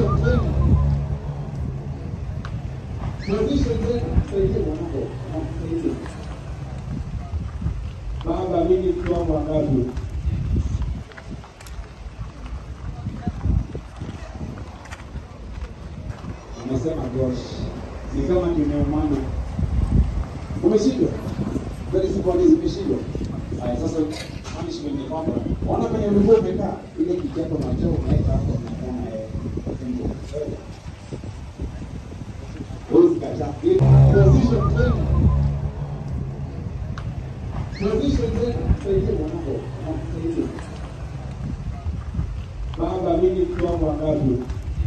Position tena. Position tena. Saidie mwanangu. Saidie. Baba, mimi kiwango wangapi? Amesema gosh, ni kama tumeumana. Umeshindwa? Very simple, zimeshindwa. Haya, sasa punishment ni kwamba ona kwenye ulikuwa umekaa ile kiti yako na choo unaweka hapo unakaa na yeye. Simple. Huwezi kataa. Position tena. Position tena. Saidie mwanangu. Saidie. Baba, mimi kiwango wangapi?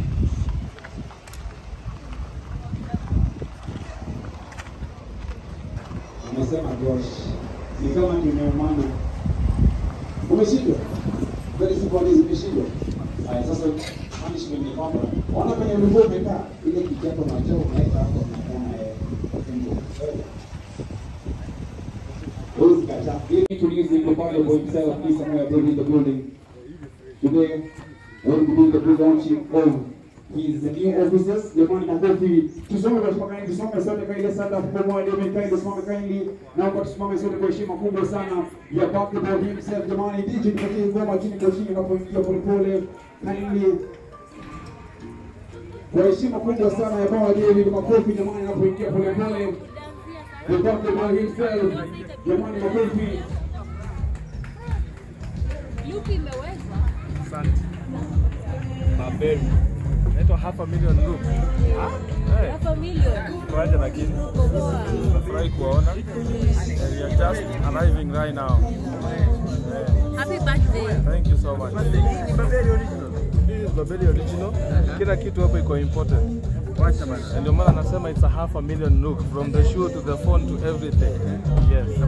Amesema gosh, ni kama tumeumana. Umeshindwa? Very simple, zimeshindwa. Haya, sasa punishment ni kwamba ona kwenye ulikuwa umekaa ile kiti yako na choo unaweka hapo unakaa na yeye. Simple. Huwezi kataa. He introduced him properly for himself. He's somewhere there in the building. Today, we'll be doing the pre-launching of his new officers. Jamani, makofi. Tusome kwa tumakani, tusome sote kwa ile sanda kubwa ndio imekaa tusome kindly. Naomba tusimame sote kwa heshima kubwa sana ya basketball himself. Jamani, DJ tupatie ngoma chini kwa chini unapoingia polepole. Kindly kwa heshima kubwa sana ya Baba David, makofi jamani, anapoingia polepole. The basketball himself. Jamani, makofi. Luki imeweza. Asante. Maberi. Naitwa half a million look. Eh, Half a million. kwaje lakini. Koboa. Nafurahi kuwaona. And We are just arriving right now. Happy birthday. Thank you so much. This is Babeli original. Kila kitu hapo iko important. Na Ndio maana nasema it's a half a million look from the shoe to the phone to everything. Yes.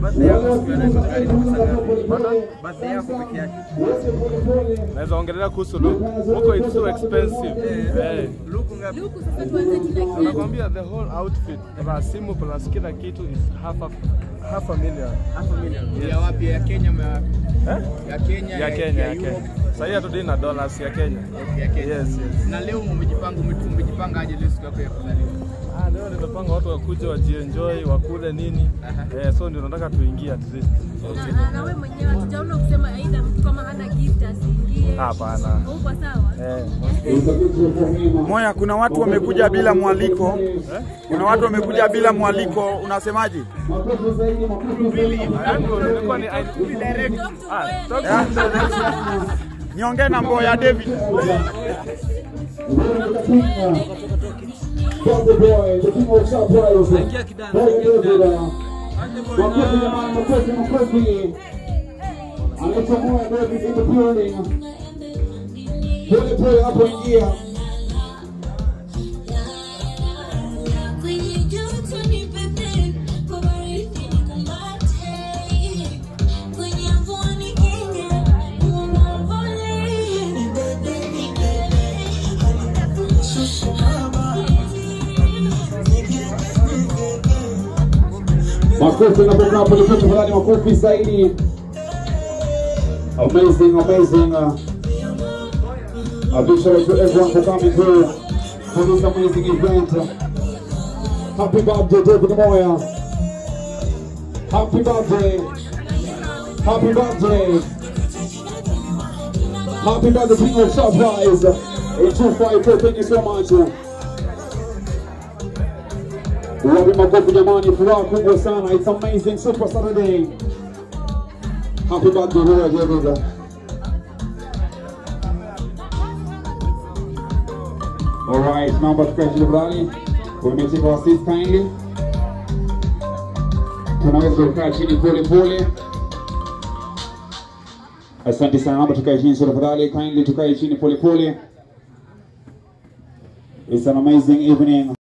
Naweza ongelea kuhusu look. Huko it's so expensive. Eh. Luku sasa tuanze kila kitu. Nakwambia the whole outfit plus simu plus kila kitu is half a, half a million. ya wapi ya Kenya ma- Eh? ya Kenya Ya Kenya, ya Europe, Kenya. Sasa hatudai na dollars ya Kenya. ya Kenya Yes, yes. na leo mmejipanga mmejipanga aje leo siku yako ya kuzaliwa Ah, leo nimepanga watu wakuje wajienjoy, wakule nini. Eh, so ndio nataka tuingie at least. Na- na- Na wewe mwenyewe hatujaona kusema aidha mtu kama hana gift asiingie. Hapana. Uko sawa? Eh. Moya, kuna watu wamekuja bila mwaliko, kuna watu wamekuja bila mwaliko, unasemaje? Makofi zaidi, makofi zaidi. Yangu nilikuwa ni Talk to Ah, Mboya talk next. Niongee na Mboya David. Bongo boy, the king of surprise. Boy David. uh, Makofi jamani, makofi, makofi. Anaitwa Moya David in the building. Pole pole hapo ingia. Kwenye joto ni pepe, kwa baridi nikumbate. Kwenye mvua nikinge, mwavuli. Nibebe, nibebe, nitakushusha haba. Makofi unapokaa pole pole tafadhali, makofi zaidi. Amazing, amazing. uh, A big shout out to everyone for coming through for this amazing event. Happy birthday, David Moya. Happy birthday. Happy birthday. Happy birthday, King of Surprise. In 254, thank you so much. Wapi makofi jamani, furaha kubwa sana. It's amazing Super Saturday. Happy birthday, Roya David. Alright, naomba tukae chini tafadhali. Wamecheka wasis kindly. Tunaweza kukaa chini pole pole. Asante sana, naomba tukae chini so tafadhali, kindly tukae chini pole pole. It's an amazing evening.